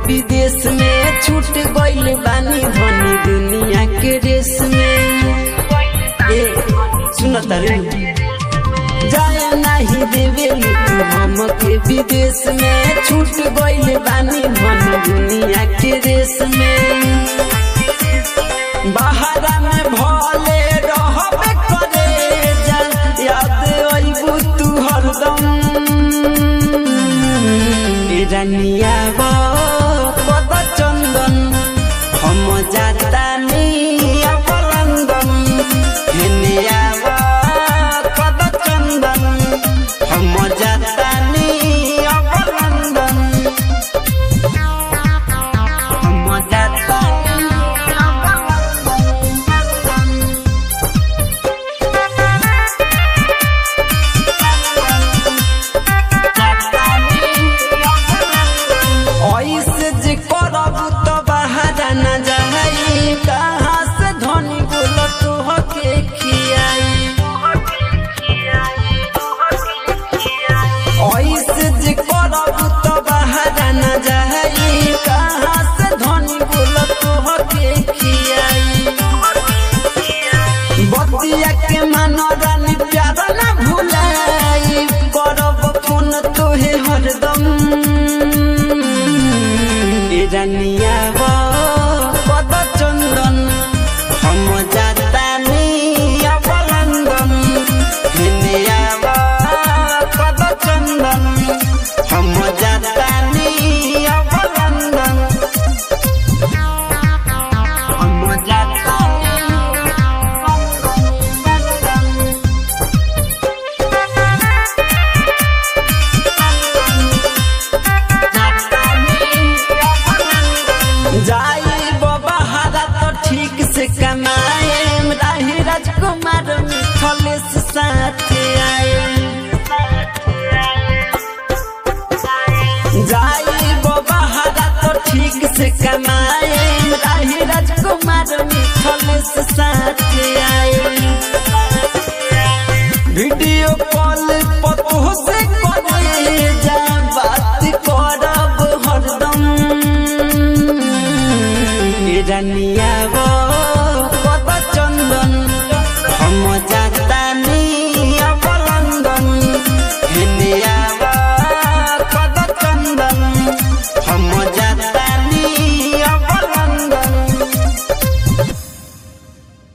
विदेश में छूट गइल बानी धनी दुनिया के रेस में ए सुन तारे जाए नहीं देवे तू हमके विदेश में छूट गइल बानी धनी दुनिया के रेस में बाहरा में भले रहबे करे जा याद अइबू तू हरदम ए रानिया गो पद चंदन हम जाता अब लंदन हेनिया गो पद चंदन हम जाता अब लंदन हम जाता अब लंदन ऐसे जे करब तो बाहर न जाई कहाँ से धनी बोल तू हके खियाई ऐसे जे करब तो बाहर न जाई कहाँ से धनी बोल तू हके खियाई बतिया के मनोरन प्यार न भुलाई करब फोन तोहे हरदम ए रानिया गो पद चंदन हम जाता अब लंदन हेनिया गो पद चंदन हम जाता अब लंदन हम जाता जाई बहारा तो ठीक से कमाए राही राजकुमार मिथलेश साथ आए जाई बहारा तो ठीक से कमाए राही राजकुमार मिथलेश साथ आए वीडियो कॉल पतो से करे जा बात करब हरदम ए रानिया